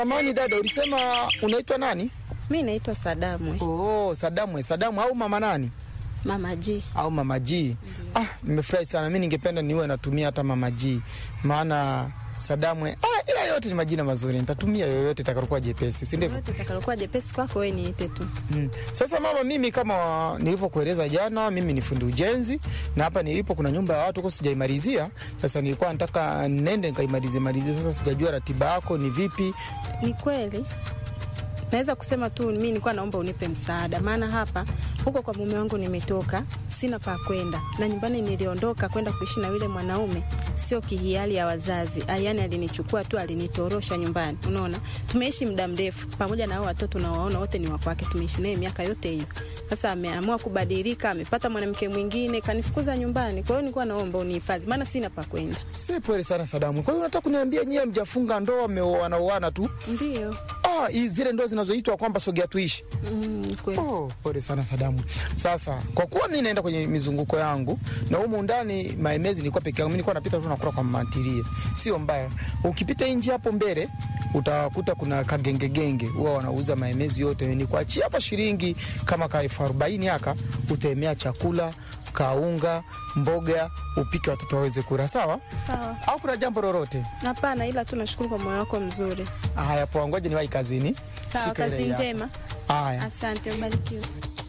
Amani dada, ulisema unaitwa nani? Mi naitwa Sadamwe, Oh, Sadamwe. Sadamu au mama nani? mama G. Au mama G. Ah, nimefurahi sana. Mi ningependa niwe natumia hata mama G, maana Sadamwe, ah, ila yote ni majina mazuri, nitatumia yoyote itakayokuwa jepesi, si ndivyo? Yote itakalokuwa jepesi kwako wewe niite tu. Mm. Sasa mama, mimi kama nilivyokueleza jana, mimi ni fundi ujenzi na hapa nilipo kuna nyumba ya watu kwa sijaimalizia. Sasa nilikuwa nataka nende nikaimalizie malizie. Sasa sijajua ratiba yako ni vipi. Ni kweli naweza kusema tu mi nilikuwa naomba unipe msaada, maana hapa huko kwa mume wangu nimetoka, sina pa kwenda, na nyumbani niliondoka kwenda kuishi na yule mwanaume, sio kihiari ya wazazi. Yani alinichukua tu, alinitorosha nyumbani. Unaona, tumeishi muda mrefu pamoja na hao watoto nawaona wote ni wakwake, tumeishi naye miaka yote hiyo. Sasa ameamua kubadilika, amepata mwanamke mwingine, kanifukuza nyumbani. Kwa hiyo nilikuwa naomba unihifadhi, maana sina pa kwenda. Si pole sana Sadamu. Kwa hiyo unataka kuniambia nyie mjafunga ndoa, mmeoana tu? Ndio. Ah, hizi zile ndoa zinazoitwa kwamba sogea tuishi. Mm, kweli. Oh, pole sana Sadamu. Sasa kwa kuwa mi naenda kwenye mizunguko yangu na humu ndani maemezi nilikuwa peke yangu, mi nilikuwa napita tu nakula kwa mantilie, sio mbaya. Ukipita nje hapo mbele utakuta kuna kagengegenge huwa wanauza maemezi yote, nikuachia hapa shilingi kama ka elfu arobaini haka utaemea chakula kaunga mboga upike watoto waweze kula, sawa? Sawa. Au kuna jambo lolote? Hapana, ila tu nashukuru kwa moyo wako mzuri. Haya, poa, ngoja niwahi kazini. Sawa, Shika ile kazi yako. njema. Haya. Asante, ubarikiwe.